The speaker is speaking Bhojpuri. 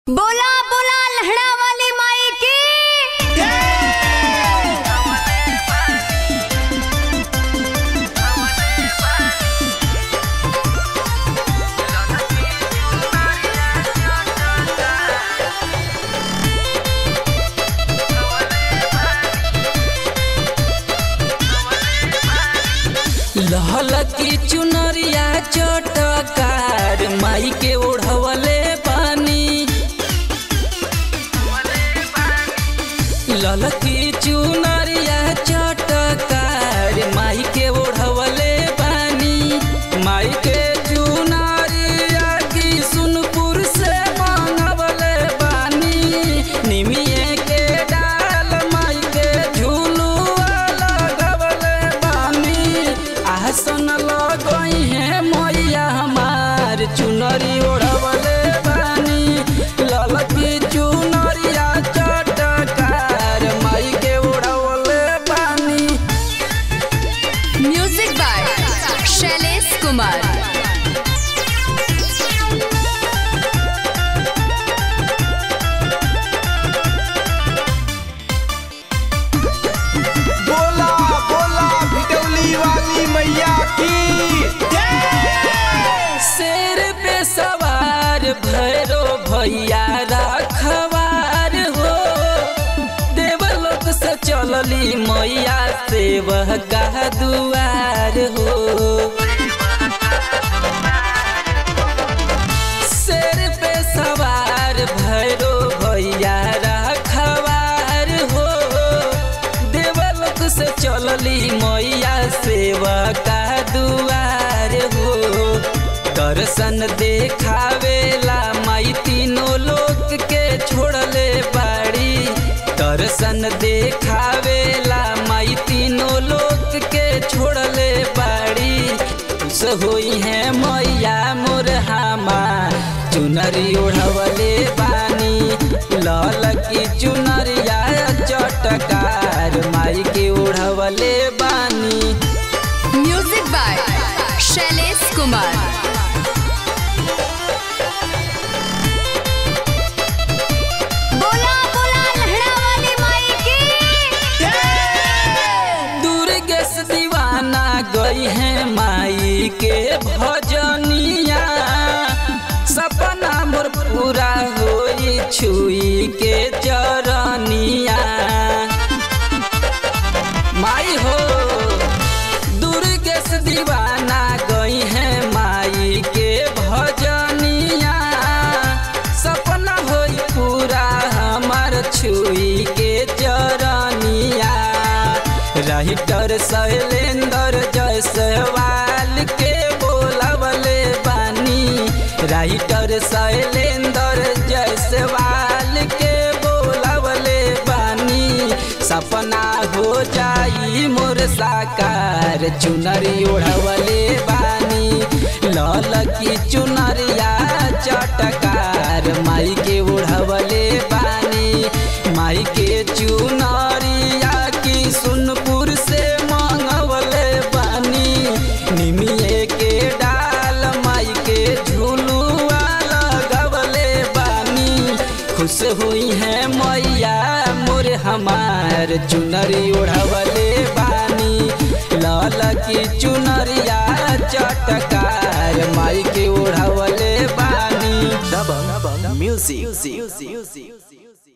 बोला बोला लहड़ा वाली माई की लहल की चुनरिया चटकार माई के ओढ़वले पानी लल की चुनरिया चटकार माई के ओढ़वले पानी माई के चुनरिया की सुनपुर से मांगवले बानी निमिये के डाल माई के झूलुआ लगवले बानी आसन लगई है मैया हमार चुनरी ओढ़वले बानी ललकी चुनरिया चटकार माई के ओढ़वले बानी म्यूजिक बाय शैलेश कुमार बोला बोला भिटौली वाली मैया की शेर पे सवार भैरो भैया रखवार हो देवलोक से चलली मैया से वह का दुआर हो शेर पे सवार भैरो भैया रखवार हो देवलोक से चलली मैया सेवा का दुआर हो दर्शन देखावेला माई तीनों लोक के छोड़ले बाड़ी दर्शन देखावेला माई तीनों लोक के छोड़ले बाड़ी खुश होई है मैया मोर हामा चुनरी ओढ़वले बानी लाल की चुनरिया चटकार माई के ओढ़वले बानी म्यूजिक बाय शैलेश कुमार बोला बोला लहड़ा वाली माई की दुर्गे से दीवाना गई है माई के भजनिया सपना मोर पूरा होई छुई के चरनिया माई हो दुर्गे से दीवाना गई है माई के भजनिया सपना होई पूरा हमार छुई के चरनिया राइटर शैलेंद्र जयसवाल के बोलवले बानी राइटर शैलेंद्र जयसवाल के बोलवले बानी सपना हो जाई मोर साकार चुनरी ओढ़वले बानी लाल की चुनरिया चटकार माई के ओढ़वले बानी माई के चुनरिया की सुनपुर से मांगवले बानी निमिये के डाल माई के झूलुआ लगवले बानी खुश हुई है मैया मोर हमार चुनरी ओढ़वले बानी लाल की चुनरिया चटकार माई के ओढ़वले बानी दबंग म्यूजिक